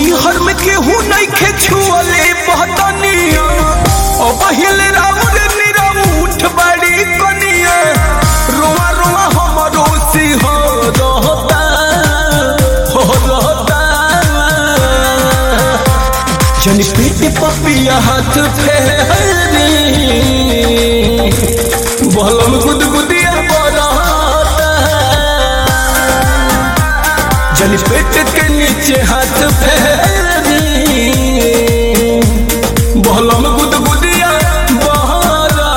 नैहर में केहू नहीं खे छुअले बहतनिया ओ बहिल राउर निरउठ बड़ी कनिया रोआ रोआ हमरो सिंह रहता हो रहता जन पेट पपिया हाथ फेरी बहलम गुदगुदिया बरहता जन पेट के नीचे हाथ फेरी बहलम गुदगुदिया बहरता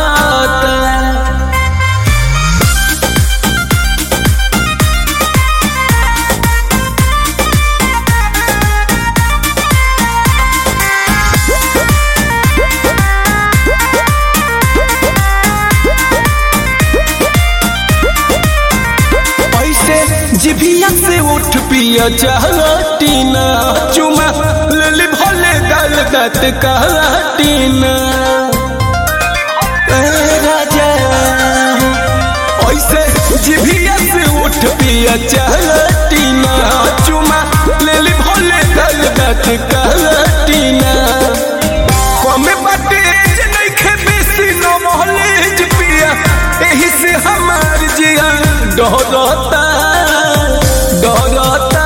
ऐसे जिभिया से उठ पिया चाहटीना चुमा लली भले गाल दात काटीना ए राजा ऐसे जिभिया से उठ पिया चाहटीना चुमा लली भले गाल दात काटीना कमे बाटे जे नइखे बेसी न महलेज पिया एही से हमार जिया डरता डरता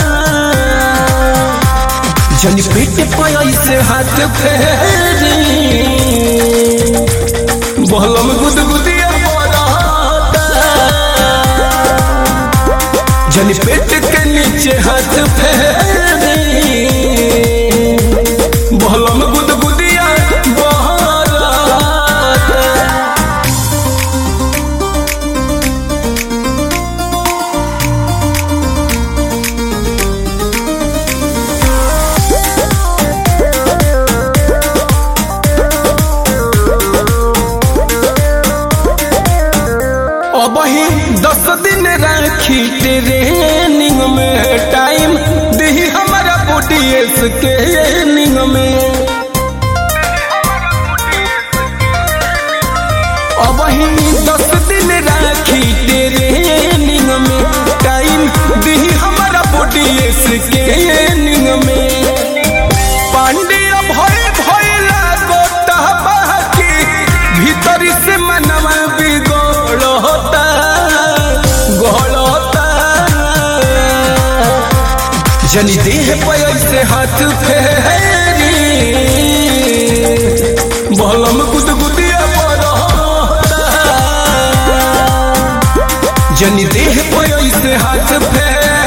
जन पेट पाई से हाथ फेरी बहलम गुदगुदिया बरहता जन पेट के नीचे हाथ फेरी बहलम गुदगुदिया बहरता अब ही दस दिन राखी ट्रेनिंग में टाइम दी हमारा बुटीएस के निंग में अब ही दस दिन राखी ट्रेनिंग में टाइम दी हमारा बुटीएस के निंग में पांड्या भय भय लागो बाकी भीतर से मनवा बिगड़ता गड़ता जनी देह पे ऐसे हाथ फेरी बहलम गुदगुदिया बरहता जनी देह पे ऐसे हाथ फेरी